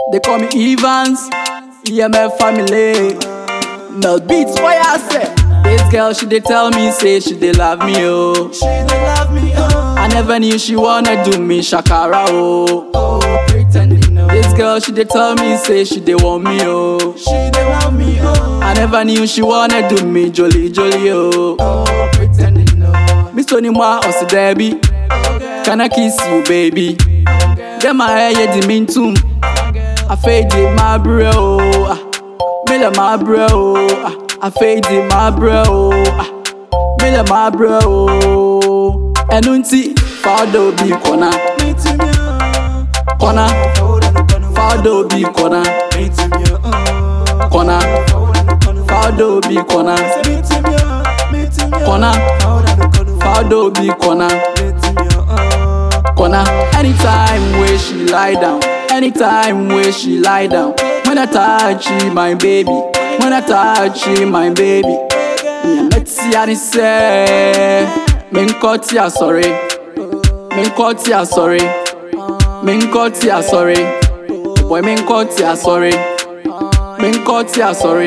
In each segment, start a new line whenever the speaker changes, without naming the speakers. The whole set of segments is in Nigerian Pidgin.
They call me Evans, EMF family. Mel beats, why I say? This girl, she dey tell me, say she dey love me, oh.
She dey love me, oh.
I never knew she wanna do me shakara, oh.
Oh, pretending, no.
This girl, she dey tell me, say she dey want me, oh.
She dey want me, oh.
I never knew she wanna do me jolly jolly, oh.
Oh, pretending, no.
Miss Tony Moore, Ossie Debbie. Can I kiss you, baby? Get my hair, yeah, the mean too. I fade it, my bro. ah. Me like my bro. ah. I fade it, my bro. ah. Me like my bro. Enunti, fado bi kona,
Me to me, oh.
kona,
Hold on, hold on,
fado bi kona,
Me to me, oh.
kona,
Hold on, hold on.
fado bi kona,
Say me to me, oh. Me to me, oh.
kona,
Hold on, hold on.
fado bi kona.
Me to me, oh.
corner. Anytime where she lie down, anytime where she lie down. When I touch you, my baby, when I touch you, my baby. Yeah, let's see how they say. Min cut ya sorry, min cut ya sorry, min cut ya sorry. Boy, min cut ya sorry, min cut ya sorry,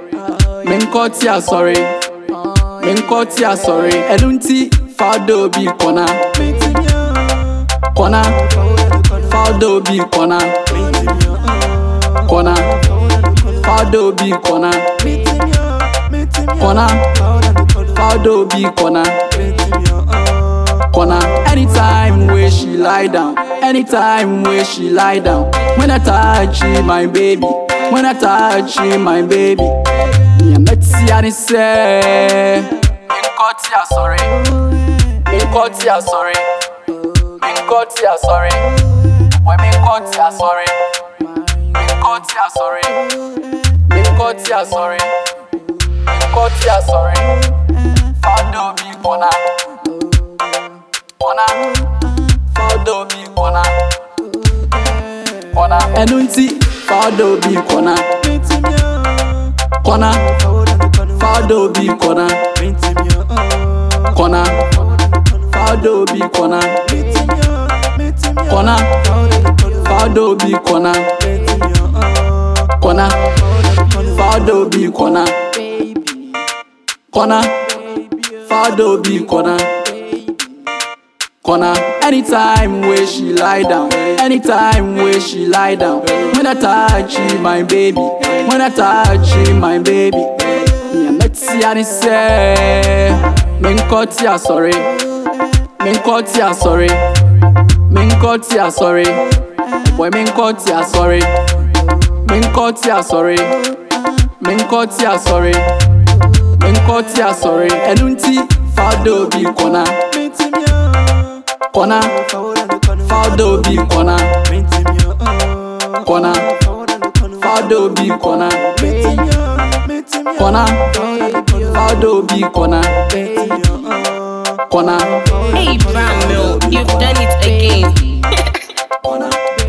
min cut ya sorry, min cut ya sorry. Edunti fado bi corner.
Me to me, oh.
Corner,
Hold on, hold on.
Faldo be corner,
Me to me, oh.
corner,
Hold on, hold on.
Faldo be corner,
Me to me, oh. Me to me, oh.
corner,
Hold on, hold on.
Faldo be corner,
Me to me, oh.
corner. Anytime where she lie down, anytime where she lie down. When I touch you, my baby, when I touch you, my baby. Yeah, let's see how they say. Min cut ya sorry, min cut ya sorry, min cut ya sorry. Boy, min cut ya sorry. Min cut ya sorry. Min cut ya sorry. Min cut ya sorry. Fado bi kona. Kona. Fado bi kona. Kona. Enunti. Fado bi kona.
Me to me, oh.
Kona.
Hold on, hold on.
Fado bi kona.
Me to me, oh.
Kona.
Hold on, hold on.
Fado bi kona.
Me to me, oh. Me to me, oh.
Kona.
Hold on, hold on.
Fado bi kona.
Me to me, oh.
Kona.
Hold on, hold on.
Fado bi kona.
Baby,
Kona.
baby, oh.
Fado bi kona.
baby.
corner. Anytime where she lie down, anytime where she lie down. When I touch you, my baby, when I touch you, my baby. Yeah, let's see how they say. Min cut ya sorry, min cut ya sorry, min cut ya sorry. Boy, min cut ya sorry, min cut ya sorry, min cut ya sorry, min cut ya sorry. Enunti fado bi corner.
Me to me, oh.
Corner,
Hold on, hold on.
Faldo be corner,
Me to me, oh.
corner,
Hold on, hold on.
Faldo be corner,
Me to me, oh. Me to me, oh.
corner,
Baby, oh.
Faldo be corner,
Me to me, oh.
corner,
Hey, Brown Milk, you've done it again.
corner.